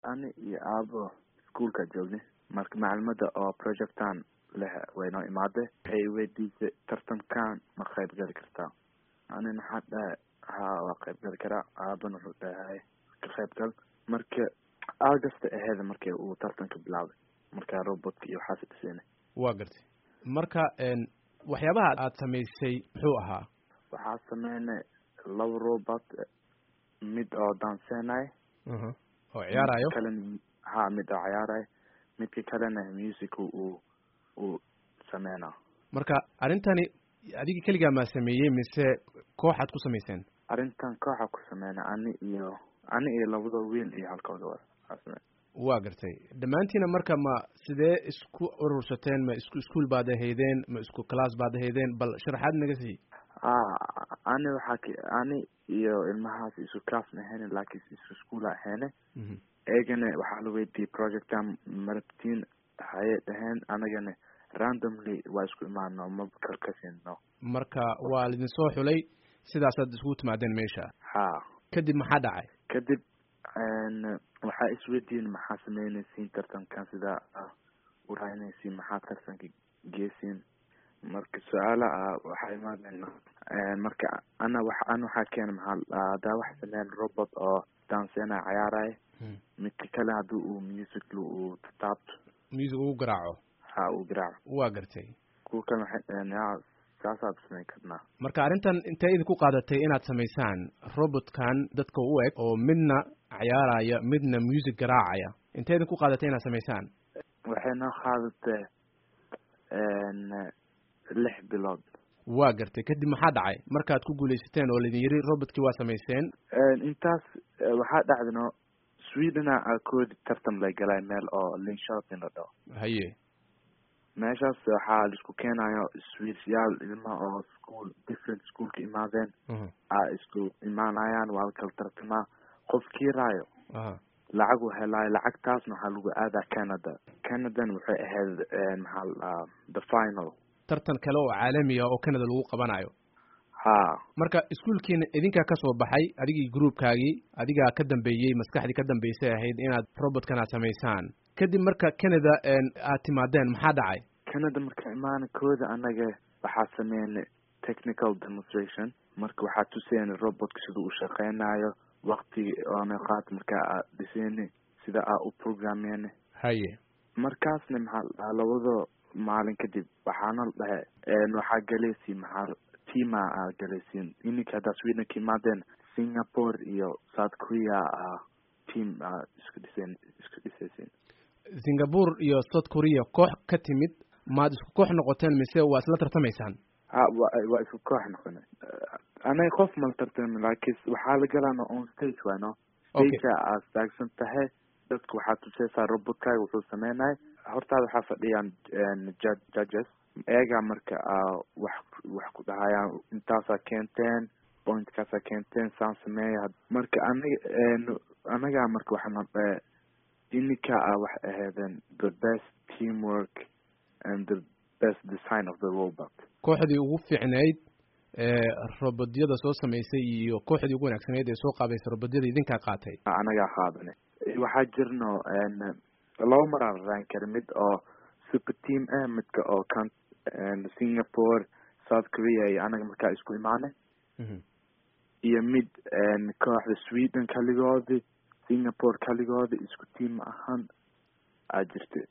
ani iyo aabo iskuolka joognay marka macalimada oo projectan leh way noo imaade waxay weydiisay tartankan ma qayb gali kartaa anina waxaa dhahay ha waa qayb gali karaa aabana wuxuu dhahay ka qayb gal marka august aheeda markii uu tartanka bilaabay markaa robotka iyo waxaas dhiseynay waa gartay marka waxyaabaha aad samaysay muxuu ahaa waxaa sameynay laba robot mid oo danseenay oo ciyaarayo kalena ha mid oo ciyaarayo midka kalena music uu uu sameynaa marka arrintani adiga keligaa maa sameeyey mise kooxaad ku samayseen arrintan kooxa ku sameynay ani iyo ani iyo labada wiil iyo halkooda waa waa gartay dhammaantiina marka ma sidee isku urursateen ma isku iskuol baad ahaydeen ma isku class baad ahaydeen bal sharaxaad naga sii a ani waxaa k ani iyo ilmahaas isku class ma ahayne laakiin isku school a ahayne eegana waxaa la weydiiyey projectan marabtiin haye dhaheen anagana randomly waa isku imaano ma kalkasino marka waa laidin soo xulay sidaasaad iskugu timaadeen meesha ha kadib maxaa dhacay kadib waxaa isweydiin maxaa sameynaysiin tartankan sidaa uraynaysiin maxaa tartanka geesiin marka su-aala ah waxaa imaadeen marka ana wa ana waxaa keena maxaa hadaa wax sameyn robot oo danseena cayaaraya midka kale haddii uu music uu taabto music ugu garaaco ha uu garaaco waa gartay kuwa kale waxay dhaheen ya saasaad samayn karnaa marka arrintan intee idinku qaadatay inaad samaysaan robotkan dadka u eg oo midna cayaaraya midna music garaacaya intee idinku qaadatay inaad samaysaan waxay noo qaadatay lix bilood waa gartay kadib maxaa dhacay markaad ku guuleysateen oo laidin yiri robotkii waa samayseen intaas waxaa dhacdano swedena koodi tartan lay galay meel oo linshotin la dhaho haye meeshaas waxaa laisku keenayo swedyaal ilma oo school different schoolka imaadeen a isku imaanayaan waa la kala tartamaa qof kiiraayo lacag uu helaayo lacagtaasna waxaa lagu aadaa canada canadan waxay ahayd maxaa la the final tartan kale oo caalamiya oo canada lagu qabanayo ha marka iskuolkiina idinkaa kasoo baxay adigii groupkaagii adigaa ka dambeeyey maskaxdii ka dambeysay ahayd inaad robotkan aad samaysaan kadib marka canada aad timaadeen maxaa dhacay canada marka imaana kooda anaga waxaa sameynay technical demonstration marka waxaa tuseynay robotka sida uu shaqeynayo waktiga oona qaat markaa aa dhiseyna sida aa u programmeyna haye markaasna maxaa labado maalin kadib waxaana la dhahe waxaa galaysiin maxaa tima aa galaysiin ininka haddaa sweden ka imaadeen singapore iyo south korea a team aa isku dhiseen isku dhisaysiin singapore iyo south korea koox ka timid maad isku koox noqoteen mise waa isla tartamaysaan ha wa waa isku koox noqonay anaga qof mala tartami laakiin waxaa la galaana on stage wayno stagea aa staagsan tahay dadka waxaa tuseysaa robotkaaga wuxuu sameynaya hortaada waxaa fadhiyaan judges eegaa marka wax wax ku dhahayaan intaasaa keenteen pointkaasaa keenteen saan sameeya marka anaga anagaa marka waxaana dhahe ininka a waxay ahaydeen the best teamwork and the best design of the robot kooxdii ugu fiicnayd ee robodyada soo samaysay iyo kooxdii ugu wanaagsanayd ee soo qaabaysay robodyada idinkaa qaatay anagaa qaadane waxaa jirno laba mar aan raan kara mid oo super team ah midka oo kan singapore south korea iyo anaga markaa isku imaanay iyo mid kooxda sweden kaligoodi singapore kaligoodi isku team ma ahan aa jirta